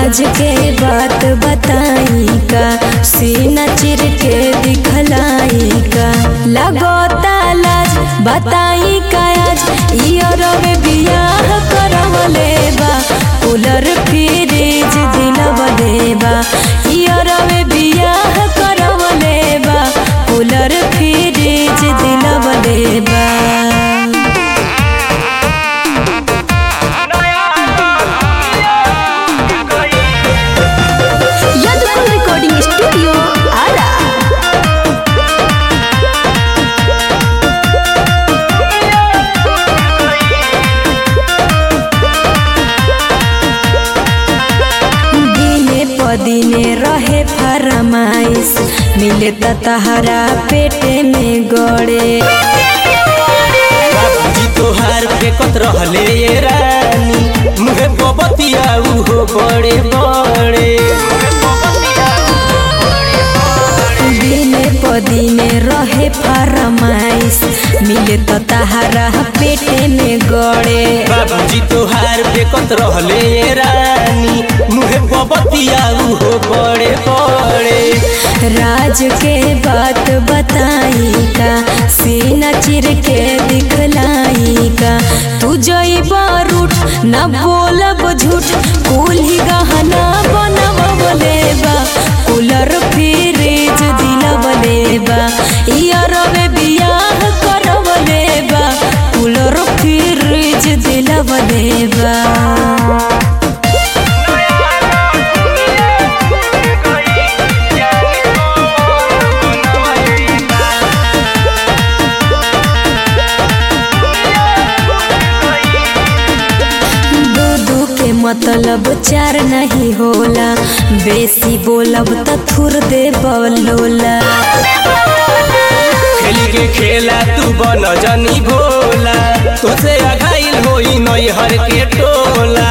राज के बात बताई का सीना चिर के दिखलाई का लगोता लाज बताई का आज इयरवे बियाह करवले बा कूलर फ्रिज दिलवले बा इयरवे बियाह करवले बा कूलर फ्रिज दिलवले बा यादवपुर रिकॉर्डिंग स्टूडियो आरा दिने पदिने रहे फरमाइश मिले त तहरा पेटे में गड़े बाबूजी तोहार फेकत रहले ये रानी मुहे बबतिया उहो बड़े बड़े दिने पदिने रहे फरमाइश मिले त तहरा पेटे में गड़े बाबूजी तोहार फेकत रहले ये रानी मुहे बबतिया उहो बड़े बड़े राज के बात बताई का सीना चिर के दिखलाई का तू जइब रूठ न बोलब झूठ कुल ही गहना बनवले बा कूलर फ्रिज दिलवले बा इयरवे बियाह करवले बा कूलर फ्रिज दिलवले बा दू दू के मतलब चार नहीं होला बेसी बोलब त थुर दे बलोला खेली के खेला तू बन जनी भोला तोसे अघाइल होई नैहर के टोला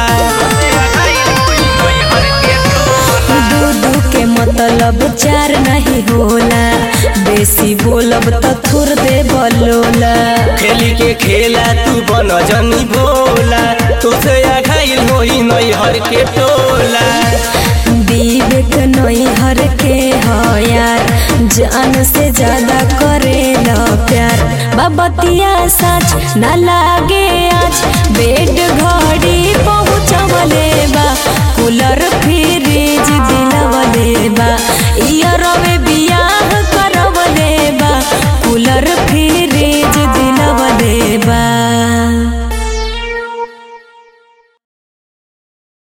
दू दू के मतलब चार नहीं होला बेसी बोलब त थुर दे बलोला खेली के खेला तू बन जनी भोला तोसे अघाइल होई नैहर के टोला विवेक नैहर के हो यार जान से ज्यादा करे न प्यार बाबतिया सच न लागे आज बेट